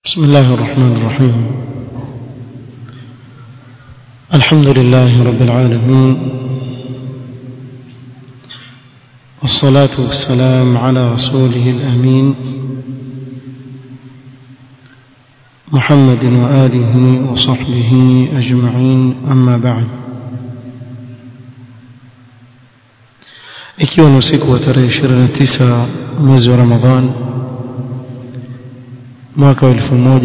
بسم الله الرحمن الرحيم الحمد لله رب العالمين والصلاة والسلام على رسوله الأمين محمد وآله وصحبه أجمعين أما بعد ikiwa ni usiku wa tarehe 29 mwezi wa Ramadhan mwaka wa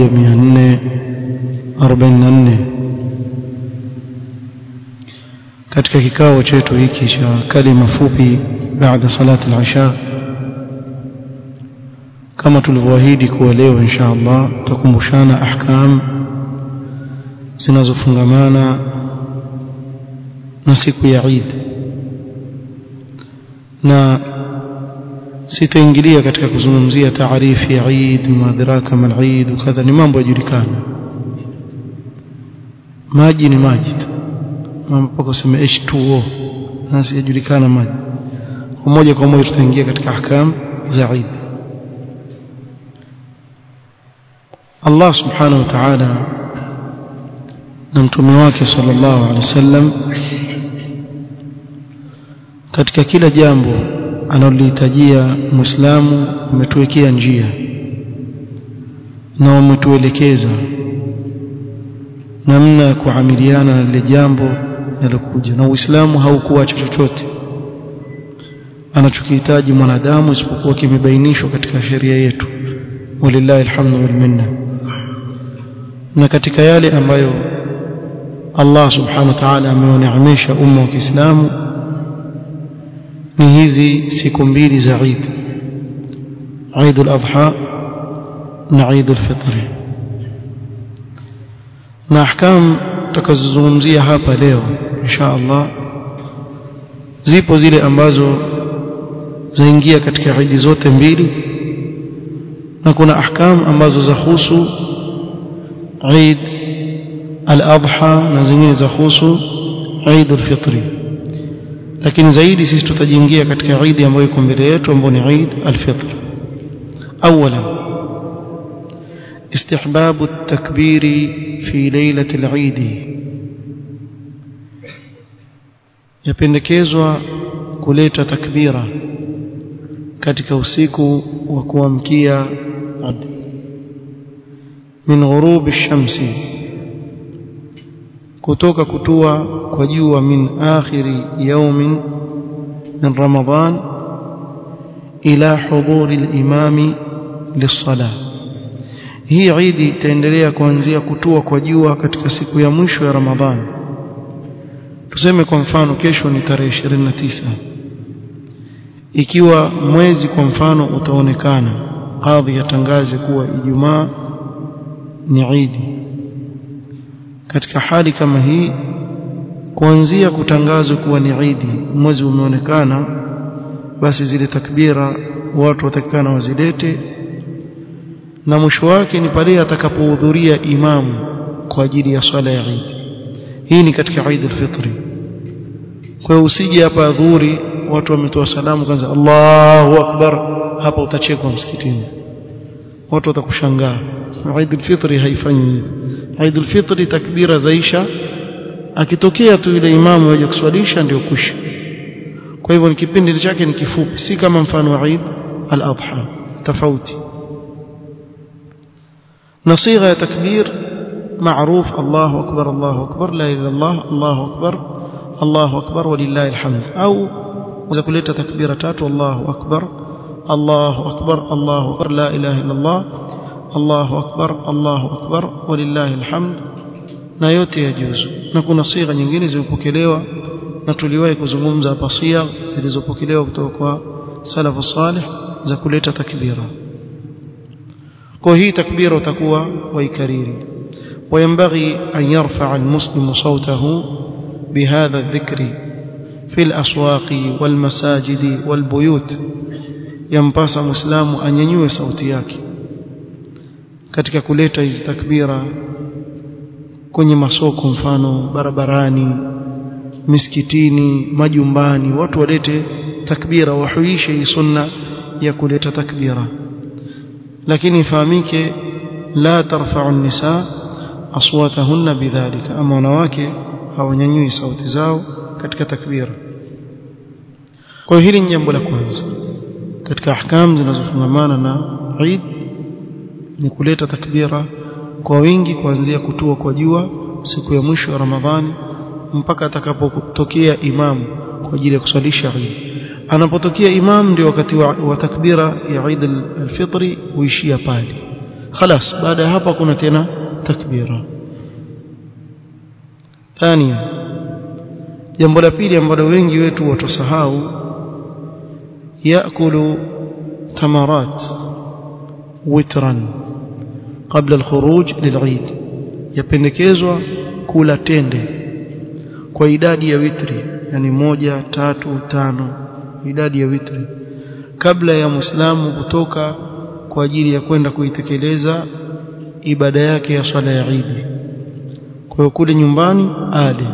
1444 katika kikao chetu hiki cha kalima fupi baada salati al-isha kama tulivyoahidi kuwa leo insha Allah tutakumbushana ahkam zinazofungamana na siku ya Eid na sitaingilia katika kuzungumzia taarifi ya Eid madraka mal Eid kadha ni mambo yajulikana maji ni maji tu mpaka useme H2O na sijulikana maji kwa moja kwa moja tutaingia katika ahkam za Eid Allah subhanahu wa ta'ala na mtume wake sallallahu alaihi wasallam katika kila jambo analolihitajia muislamu umetuwekea njia na wametuelekeza namna ya kuamiliana na lile jambo linalokuja na uislamu haukuacha chochote anachokihitaji mwanadamu isipokuwa kimebainishwa katika sheria yetu walillahi alhamdu wal minna na katika yale ambayo Allah subhanahu wa ta'ala amewaneemesha umma wa Kiislamu ni hizi siku mbili za Eid Eid al-Adha na Eid al-Fitr na ahkam tutakazozungumzia hapa leo insha Allah zipo zile ambazo zaingia katika Eid zote mbili na kuna ahkam ambazo zahusu Eid al-Adha na zingine zahusu Eid al-Fitr lakini zaidi sisi tutajiingia katika Eid ambayo iko mbele yetu ambayo ni Eid al-Fitr اولا استحباب التكبير في ليلة العيد yapendekezwa kuleta takbira katika usiku wa kuamkia min ghurub ash-shamsi kutoka kutua kwa jua min akhiri yawmin min ramadhan ila hudhuri al-imami lis-salah hii idi itaendelea kuanzia kutua kwa jua katika siku ya mwisho ya ramadhani tuseme kwa mfano kesho ni tarehe 29 ikiwa mwezi kwa mfano utaonekana kadhi yatangaze kuwa ijumaa ni idi katika hali kama hii kuanzia kutangazwa kuwa ni idi mwezi umeonekana basi zile takbira watu watakikana wazilete na mwisho wake ni pale atakapohudhuria imamu kwa ajili ya swala ya Eid hii ni katika Eid al-Fitr kwa hiyo usije hapa adhuri watu wametoa salamu kwanza Allahu akbar hapa utachekwa msikitini watu watakushangaa Eid al-Fitr haifanyi hivyo Eid al-Fitr takbira zaisha akitokea tu yule imamu aje kuswalisha ndio kusha kwa hivyo ni kipindi chake ni kifupi si kama mfano wa Eid al-Adha tofauti na sigha ya takbir معروف الله أكبر الله أكبر لا إله إلا الله الله أكبر الله أكبر ولله الحمد أو إذا كلت تكبيرتات الله أكبر الله أكبر الله أكبر لا إله إلا الله الله أكبر الله أكبر ولله الحمد na yote yajuzu na kuna sigha nyingine zimepokelewa na tuliwahi kuzungumza hapa sigha zilizopokelewa kutoka kwa salafu salih za kuleta takbira kwa hii takbira utakuwa waikariri وينبغي أن يرفع المسلم صوته بهذا الذكر في الأسواق والمساجد والبيوت ينبغي مسلم أن ينيو صوتي yake katika kuleta hizi takbira kwenye masoko mfano barabarani misikitini majumbani watu walete takbira wahuishe hii sunna ya kuleta takbira lakini ifahamike la tarfa'u an-nisa aswatahunna bidhalika ama wanawake hawanyanyui sauti zao katika takbira kwa hili ni jambo la kwanza katika ahkam zinazofungamana na Eid ni kuleta takbira kwa wingi kuanzia kutua kwa jua siku ya mwisho ya Ramadhani mpaka atakapotokea imamu kwa ajili ya kuswalisha Eid anapotokea imam ndio wakati wa, wa takbira ya Eid al-Fitri huishia pale خلاص baada ya hapo kuna tena takbira ثانيا jambo la pili ambalo wengi wetu watasahau yakulu tamarat witran kabla alkhuruj lil'id yapendekezwa kula tende kwa idadi ya witri yani moja tatu tano idadi ya witri kabla ya muislamu kutoka kwa ajili ya kwenda kuitekeleza ibada yake ya swala ya Eid kwa hiyo kule nyumbani ale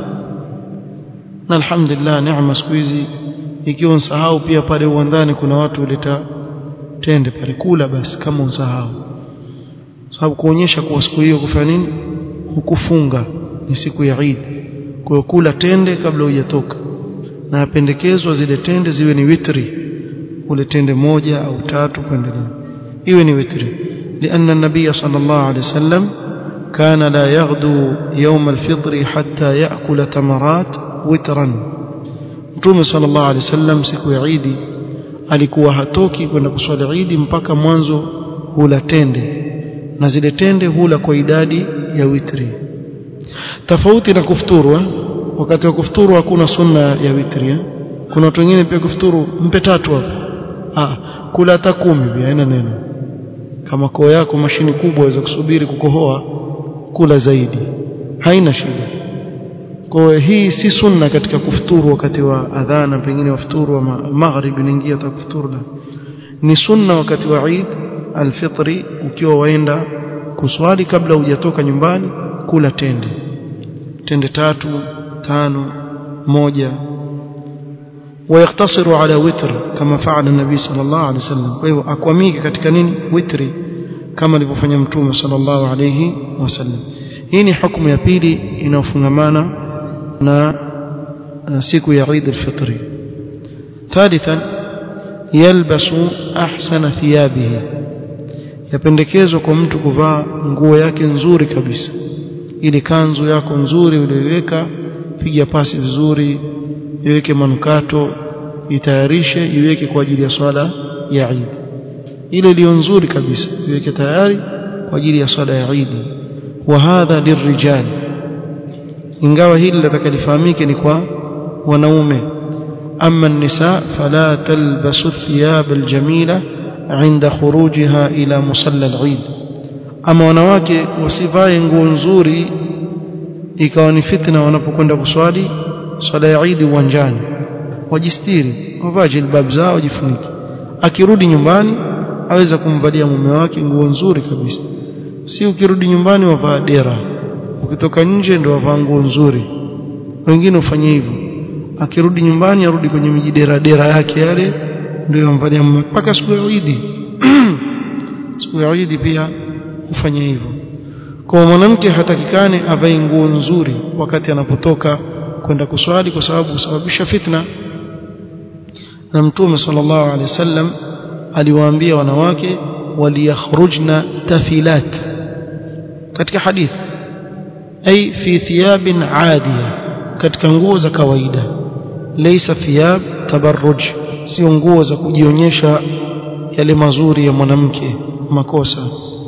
na alhamdulillah neema siku hizi ikiwa unsahau pia pale uwandani kuna watu huleta tende pale kula basi kama unsahau sababu kuonyesha kuwa siku hiyo kufanya nini hukufunga ni siku ya Eid kwa hiyo kula tende kabla hujatoka na pendekezwa zile tende ziwe ni witri ule tende moja au tatu kuendelea iwe ni witri لأن النبي صلى الله عليه وسلم كان لا يغدو يوم الفطر حتى يأكل تمرات وترا Mtume sallallahu alaihi wasallam siku ya Eid alikuwa hatoki kwenda kuswali Eid mpaka mwanzo hula tende na zile tende hula kwa idadi ya witri tofauti na kufuturu wakati wa kufuturu hakuna sunna ya witri eh? kuna watu wengine pia kufuturu mpe tatu hapo ah kula hata kumi pia haina neno kama koo yako mashini kubwa waweza kusubiri kukohoa kula zaidi haina shida kwa hii si sunna katika kufuturu wakati wa adhana pengine wafuturu wa maghrib inaingia takufuturu la ni sunna wakati wa Eid alfitri ukiwa waenda kuswali kabla hujatoka nyumbani kula tende tende tatu tano moja ويقتصر على وتر كما فعل النبي صلى الله عليه وسلم فهو akwamike katika nini witri kama alivyofanya mtume صلى الله عليه وسلم hii ni hukumu ya pili inayofungamana na siku ya Eid al-Fitr ثالثا يلبس احسن ثيابه yapendekezwa kwa mtu kuvaa nguo yake nzuri kabisa ili kanzu yako nzuri uliyoiweka piga pasi vizuri iweke manukato itayarishe iweke kwa ajili ya swala ya Eid ile iliyo nzuri kabisa iweke tayari kwa ajili ya swala ya Eid wa hadha lirrijal ingawa hili litakalifahamike ni kwa wanaume amma an-nisa fala talbasu thiyab al-jamila عند خروجها إلى مصلى العيد ama wanawake wasivae nguo nzuri ikawa ni fitna wanapokwenda kuswali swala ya Eid uwanjani wajistiri wavae jilbab zao wajifunike akirudi nyumbani aweza kumvalia mume wake nguo nzuri kabisa si ukirudi nyumbani wavaa dera ukitoka nje ndio wavaa nguo nzuri wengine ufanye hivyo akirudi nyumbani arudi kwenye mijidera dera yake yale ndio yamvalia mpaka siku ya Eid siku ya Eid pia ufanye hivyo kwa mwanamke hatakikane avae nguo nzuri wakati anapotoka kwenda kuswali kwa sababu husababisha fitna na mtume sallallahu alaihi wasallam aliwaambia wanawake waliyakhrujna tafilat katika hadith ay fi thiyabin adiya katika nguo za kawaida laysa thiyab tabarruj sio nguo za kujionyesha yale mazuri ya mwanamke makosa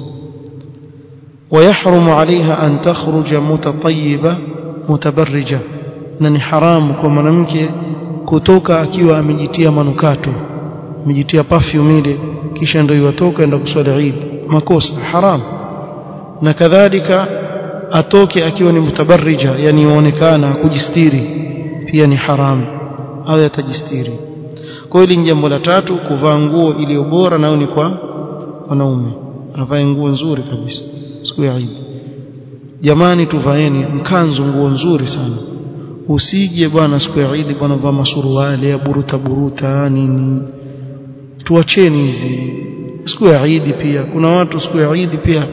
ويحرم عليها أن تخرج متطيبة متبرجة na ni haramu kwa mwanamke kutoka akiwa amejitia manukato amejitia perfume ile kisha ndio yatoka enda kuswali Eid makosa haram na kadhalika atoke akiwa ni mutabarrija yani yaonekana kujistiri pia ni haramu au yatajistiri kwa hiyo ni jambo la tatu kuvaa nguo iliyo bora nao ni kwa wanaume avae nguo nzuri kabisa siku ya Eid jamani tuvaeni mkanzu nguo nzuri sana usije bwana siku ya Eid bwana vaa masuruali ya buruta buruta nini tuacheni hizi siku ya Eid pia kuna watu siku ya Eid pia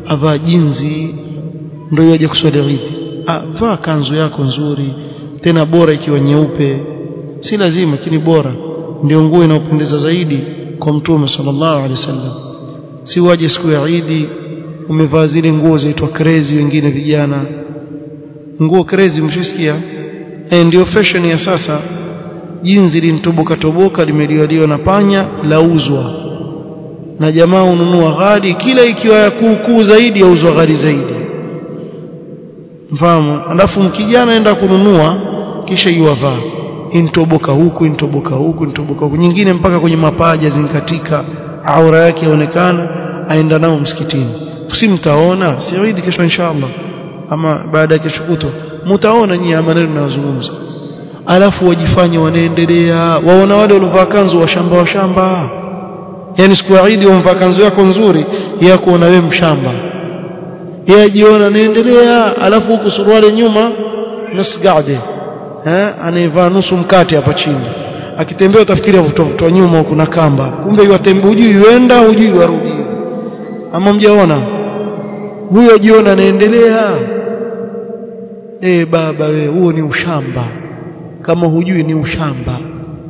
avaa jinzi ndio yaje kuswali Eid ah vaa kanzu yako nzuri tena bora ikiwa nyeupe si lazima lakini bora ndio nguo inayopendeza zaidi kwa mtume sallallahu alaihi wasallam si waje siku ya Eid umevaa zile nguo zaitwa crazy wengine vijana nguo crazy mshisikia eh ndio fashion ya sasa jinzi lintoboka toboka limeliwaliwa na panya lauzwa na jamaa ununua ghali kila ikiwa ya kuu zaidi yauzwa ghali zaidi mfahamu alafu mkijana enda kununua kisha yuwavaa intoboka huku intoboka huku intoboka huku nyingine mpaka kwenye mapaja zinkatika aura yake yaonekana aenda nao msikitini si mtaona siidi kesho inshallah ama baada ya kesho kutwa mtaona nyinyi maneno ninayozungumza alafu wajifanye wanaendelea waona wale waliovaa kanzu wa shamba wa shamba yani siku ya Eid umvaa kanzu yako nzuri ya kuona wewe mshamba yeye ajiona anaendelea alafu huku suruali nyuma nasgade eh anaivaa nusu mkate hapa chini akitembea utafikiria kutoa nyuma kuna kamba kumbe yatembea hujui yuenda hujui warudi ama mjaona huyo ajiona anaendelea eh baba we huo ni ushamba kama hujui ni ushamba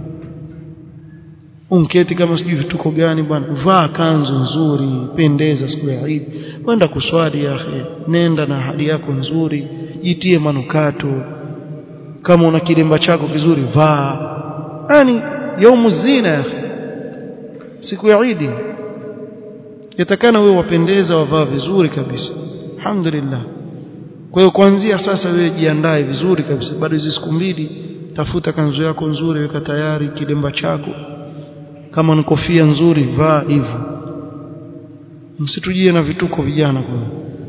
unketi kama sijui vituko gani bwana vaa kanzu nzuri pendeza siku ya Eid wenda kuswali ya akhi nenda na hali yako nzuri jitie manukato kama una kilemba chako kizuri vaa yani yaumu zina ya akhi siku ya Eid yatakana wewe wapendeza wavaa vizuri kabisa alhamdulillah kwa hiyo kuanzia sasa wewe jiandae vizuri kabisa bado hizi siku mbili tafuta kanzu yako nzuri weka tayari kilemba chako kama ni kofia nzuri vaa hivyo msitujie na vituko vijana kwa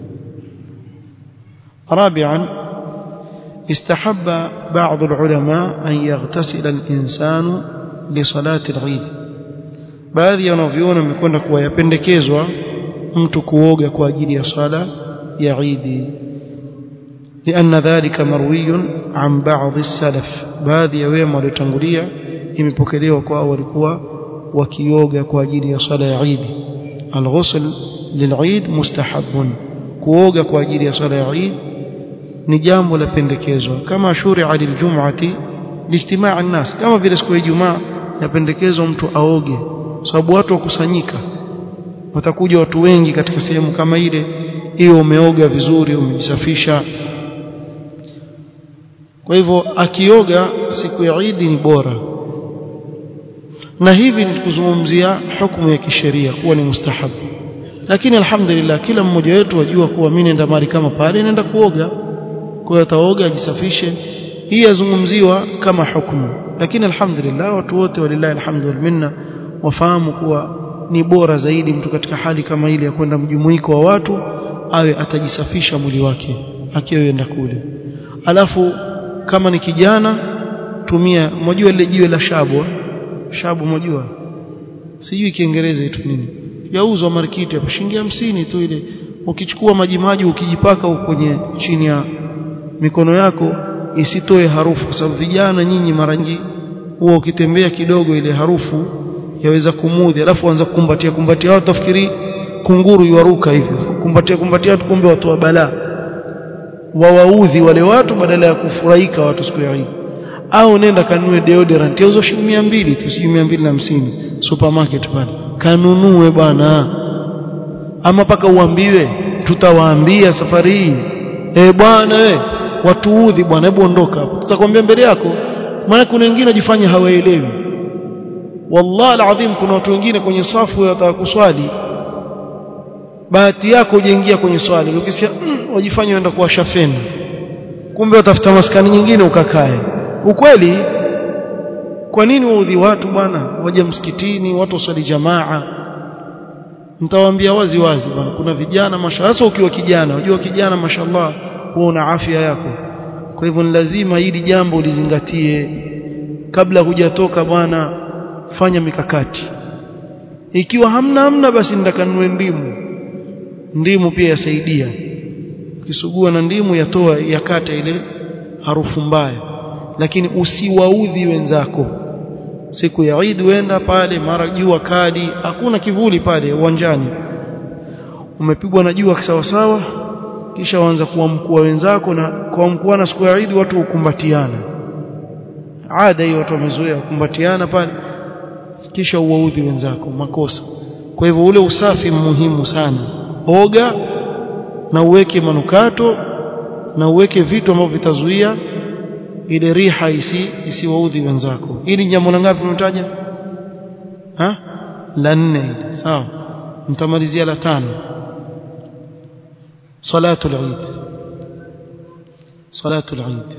رابعا استحب بعض العلماء أن يغتسل الإنسان لصلاة العيد baadhi ya wanavyuona wamekwenda kuwa yapendekezwa mtu kuoga kwa ajili ya sala ya Eid لأن ذلك مروي عن بعض السلف baadhi ya wema waliotangulia imepokelewa kwa walikuwa wakioga kwa ajili ya sala ya Eid الغسل للعيد مستحب kuoga kwa ajili ya sala ya Eid ni jambo la pendekezwa kama shuri'a liljum'ati lijtimaa an-nas kama vile siku ya Ijumaa yapendekezwa mtu aoge sababu watu wakusanyika watakuja watu wengi katika sehemu kama ile hiyo umeoga vizuri umejisafisha kwa hivyo akioga siku ya Eid ni bora na hivi ni kuzungumzia hukumu ya kisheria kuwa ni mustahabu lakini alhamdulillah kila mmoja wetu wajua kuwa mimi nenda mali kama pale nenda kuoga kwa hiyo ataoga ajisafishe hii yazungumziwa kama hukumu lakini alhamdulillah watu wote walillahi alhamdu minna wafahamu kuwa ni bora zaidi mtu katika hali kama ile ya kwenda mjumuiko wa watu awe atajisafisha mwili wake akienda kule alafu kama ni kijana tumia mjua lile jiwe la shabu shabu mjua sijui kiingereza itu nini yauzwa markiti hapo shilingi hamsini tu ile ukichukua maji maji ukijipaka huko kwenye chini ya mikono yako isitoe harufu kwa sababu vijana nyinyi mara nyingi huwa ukitembea kidogo ile harufu yaweza kumudhi alafu anza kukumbatia kumbatia watu tafikiri kunguru yuaruka hivyo kumbatia kumbatia watu kumbe watu wa balaa wawaudhi wale watu badala ya kufurahika watu siku ya Eid au nenda kanunue deodorant yauzwa shilingi 200 tu si 250 supermarket pale kanunue bwana ama paka uambiwe tutawaambia safari hii eh bwana we watuudhi bwana hebu ondoka hapo tutakwambia mbele yako maana kuna wengine wajifanya hawaelewi wallahi alazim kuna watu wengine kwenye safu wataka kuswali bahati yako ujaingia kwenye swali ukisikia mm, wajifanya waenda kuwasha feni kumbe watafuta maskani nyingine ukakae ukweli kwa nini waudhi watu bwana waje msikitini watu waswali jamaa mtawaambia wazi wazi bwana kuna vijana mashallah hasa ukiwa kijana unajua kijana mashallah huwa una afya yako kwa hivyo ni lazima hili jambo ulizingatie kabla hujatoka bwana fanya mikakati ikiwa hamna hamna basi ndakanunue ndimu ndimu pia yasaidia ukisugua na ndimu yatoa yakata ile harufu mbaya lakini usiwaudhi wenzako siku ya Eid wenda pale mara jua kali hakuna kivuli pale uwanjani umepigwa na jua kisawasawa kisha waanza kuamkua wenzako na kuamkuana siku ya Eid watu hukumbatiana ada hiyo watu wamezoea kukumbatiana pale kisha uwaudhi wenzako makosa kwa hivyo ule usafi muhimu sana oga na uweke manukato na uweke vitu ambavyo vitazuia ile riha isi isiwaudhi wenzako hili jambo la ngapi tunataja ha la nne sawa mtamalizia la tano salatu al-eid salatu al-eid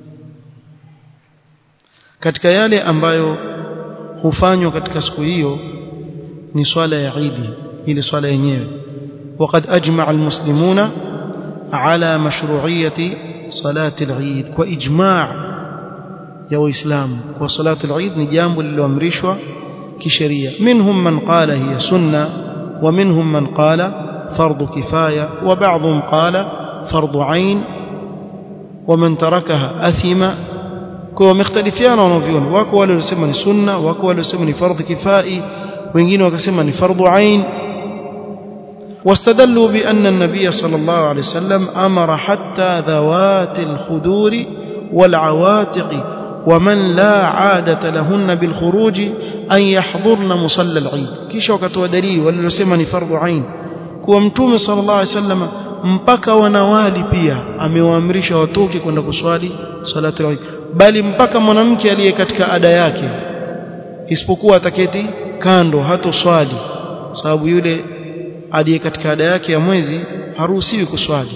katika yale ambayo hufanywa katika siku hiyo ni swala ya Eid ile swala yenyewe وقد أجمع المسلمون على مشروعية صلاة العيد وإجماع يا وإسلام وصلاة العيد نجام للأمرشوة كشرية منهم من قال هي سنة ومنهم من قال فرض كفاية وبعضهم قال فرض عين ومن تركها أثم kwa wamekhtalifiana wanavyoni wako wale walisema ni sunna wako wale walisema ni fardhu kifai wengine wakasema ni fardhu ain واستدلوا بأن النبي صلى الله عليه وسلم أمر حتى ذوات الخدور والعواتق ومن لا عادة لهن بالخروج أن يحضرن مصلى العيد كيش وكتوا دليل وللسمني فرض عين كوا متوم صلى الله عليه وسلم mpaka wanawali pia amewaamrisha watoke kwenda kuswali salatu al bali mpaka mwanamke aliye katika ada yake isipokuwa ataketi kando hato swali sababu yule aliye katika ada yake ya mwezi haruhusiwi kuswali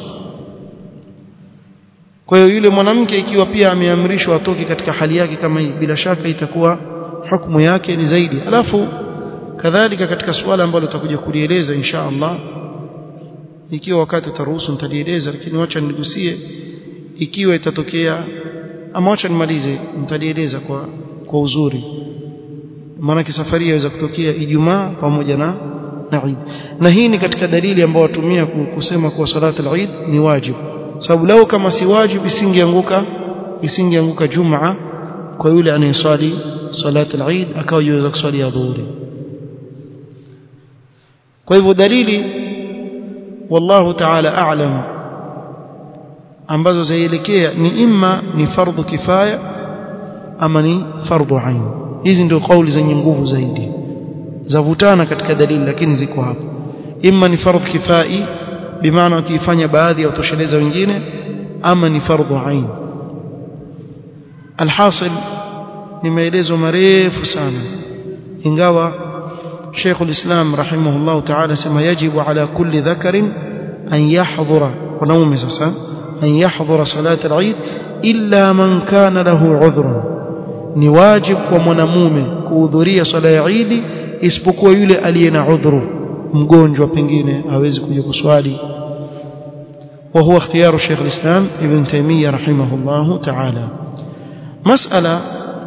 kwa hiyo yule mwanamke ikiwa pia ameamrishwa atoke katika hali yake kama hii bila shaka itakuwa hukumu yake ni zaidi alafu kadhalika katika suala ambalo tutakuja kulieleza insha Allah ikiwa wakati utaruhusu nitalieleza lakini wacha nigusie ikiwa itatokea ama wacha nimalize nitalieleza kwa kwa uzuri maana safari yaweza kutokea Ijumaa pamoja na na Eid na hii ni katika dalili ambayo watumia kusema kuwa salatu al-Eid ni wajibu sababu lao kama si wajibu isingeanguka isingeanguka Jumaa kwa yule anayeswali salatu al-Eid akawa yuweza kuswali ya dhuhuri kwa hivyo dalili wallahu ta'ala a'lam ambazo zaelekea ni imma ni fardhu kifaya ama ni fardhu ain hizi ndio kauli zenye nguvu zaidi zavutana katika dalili lakini ziko hapo imma ni fardhu kifai bimaana wakifanya baadhi ya utosheleza wengine ama ni fardhu ain alhasil ni maelezo marefu sana ingawa شيخ الإسلام رحمه الله تعالى سما يجب على كل ذكر أن يحضر ونوم سسا أن يحضر صلاة العيد إلا من كان له عذر نواجب ومنموم كوذرية صلاة العيد isipokuwa yule aliye na udhuru mgonjwa pengine hawezi kuja kuswali وهو اختيار شيخ الإسلام ابن تيمية رحمه الله تعالى مسألة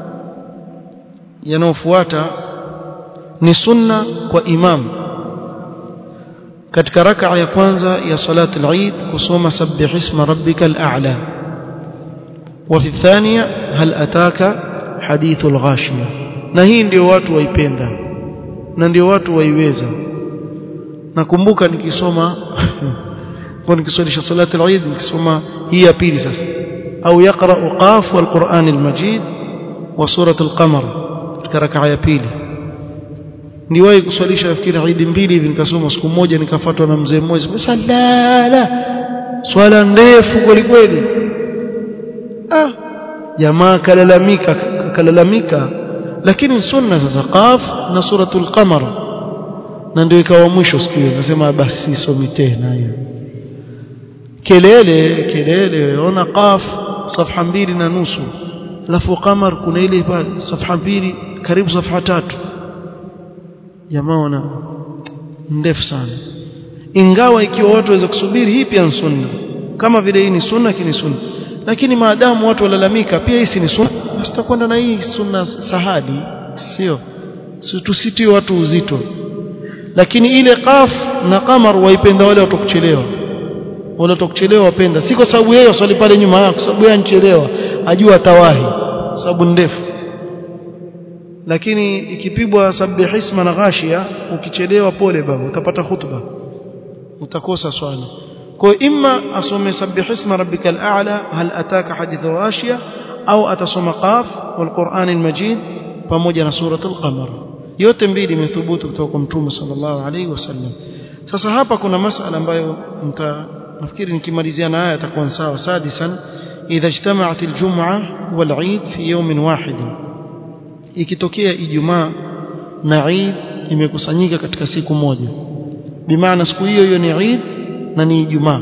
ينوفواتا ni sunna kwa imam katika rak'a ya kwanza ya salat al-Eid kusoma sabbih isma rabbikal a'la wa fi thaniya hal ataka hadithul ghashiya na hii ndio watu waipenda na ndio watu waiweza nakumbuka nikisoma kwa nikiswalisha salat al-Eid nikisoma hii ya pili sasa au yaqra qaf wal Qur'an al-Majid wa surat al-Qamar katika rak'a ya pili niwahi kuswalisha nafikiri Eid mbili hivi nikasoma siku moja nikafuatwa na mzee mmoja salala swala ndefu kweli kweli ah jamaa kalalamika kalalamika lakini sunna sasa qaf na suratul qamar na ndio ikawa mwisho siku hiyo nasema basi somi tena hiyo kelele kelele ona qaf safha mbili na nusu alafu qamar kuna ile pale safha mbili karibu safha tatu jamaa wana ndefu sana ingawa ikiwa watu waweza kusubiri hii pia ni sunna kama vile hii ni sunna kini sunna lakini maadamu watu walalamika pia hii si ni sunna basi tutakwenda na hii sunna sahadi sio si tusitie watu uzito lakini ile qaf na qamar waipenda wale watu kuchelewa wale watu kuchelewa wapenda si kwa sababu yeye swali pale nyuma yako sababu yeye anchelewa ajua atawahi sababu ndefu lakini ikipigwa sabih isma na ghashia ukichelewa pole baba utapata hutuba utakosa swala kwa imma asome sabbih isma rabbikal a'la hal ataka hadithu ghashiya au atasoma qaf wal qur'anil majid pamoja na suratul qamar yote mbili imethubutu kutoka kwa mtume sallallahu alaihi wasallam sasa hapa kuna masala ambayo mta nafikiri nikimalizia na haya atakuwa sawa sadisan idha ijtama'at aljum'a wal 'eid fi yawmin wahid ikitokea ijumaa na 'eid imekusanyika katika siku moja bimaana siku hiyo hiyo ni 'eid na ni ijumaa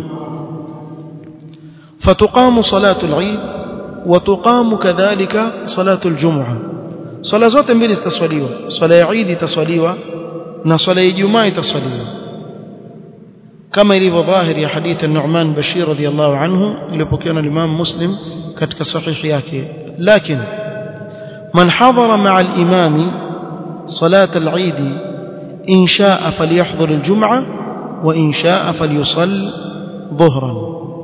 fatuqamu salatu al-'eid wa tuqamu kadhalika salatu al-jum'a swala zote mbili zitaswaliwa swala ya Eid itaswaliwa na swala ya Ijumaa itaswaliwa kama ilivyo dhahiri ya hadithi an-Nu'man Bashir radhiyallahu anhu iliyopokewa na Imam Muslim katika sahihi yake lakini man hadara ma'a al-imam salat al-Eid in sha'a falyahdhur al-jum'a wa in sha'a falyusalli dhuhran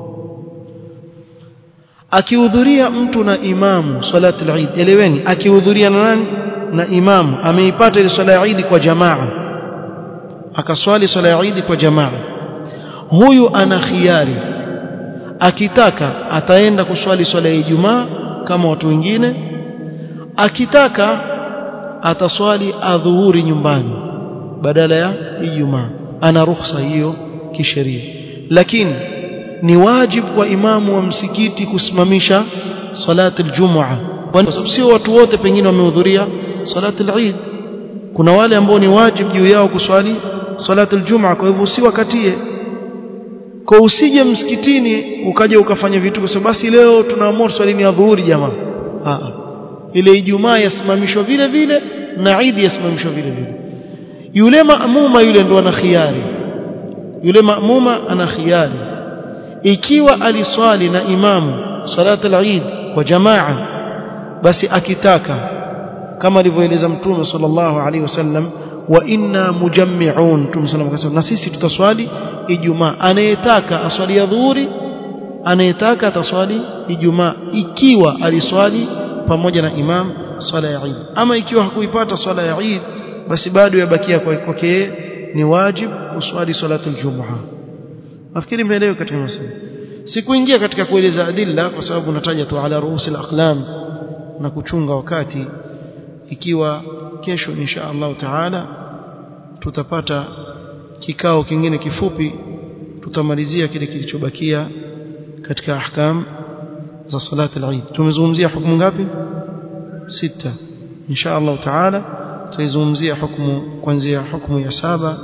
akihudhuria mtu na imamu salatu al-Eid eleweni akihudhuria na nani na imamu ameipata ile swala ya Eid kwa jamaa akaswali swala ya Eid kwa jamaa huyu ana khiari akitaka ataenda kuswali swala ya Ijumaa kama watu wengine akitaka ataswali adhuhuri nyumbani badala ya Ijumaa ana ruhusa hiyo kisheria lakini ni wajibu kwa imamu wa msikiti kusimamisha salati aljumua kwa sababu sio watu wote pengine wamehudhuria salati al-Eid kuna wale ambao ni wajibu juu yao kuswali salati aljumua kwa hivyo usiwakatie kwa usije msikitini ukaja ukafanya vitu kwa sababu basi leo tunaamua swali ni adhuhuri jamaa a ile ijumaa yasimamishwa vile vile na Eid yasimamishwa vile vile yule maamuma yule ndo ana khiari yule maamuma ana khiari ikiwa aliswali na imamu salat al-Eid kwa jamaa basi akitaka kama alivyoeleza mtume sallallahu alaihi wasallam wa inna mujammi'un mtume sallallahu alaihi na sisi tutaswali ijumaa anayetaka aswali ya dhuhuri anayetaka ataswali ijumaa ikiwa aliswali pamoja na imam swala ya Eid ama ikiwa hakuipata swala ya Eid basi bado yabakia kwake ni wajib kuswali salatul jumuha nafikiri mmeelewa katika masala sikuingia katika kueleza adilla kwa sababu nataja tu ala ruusil aqlam na kuchunga wakati ikiwa kesho insha Allah taala tutapata kikao kingine kifupi tutamalizia kile kilichobakia katika ahkam za salat al-Eid tumezungumzia hukumu ngapi sita insha Allah taala tutaizungumzia hukumu kuanzia hukumu ya saba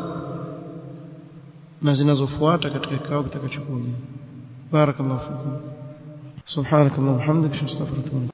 na zinazofuata katika kikao kitakachokuja barakallahu fikum subhanakallahumma hamdika astaghfiruka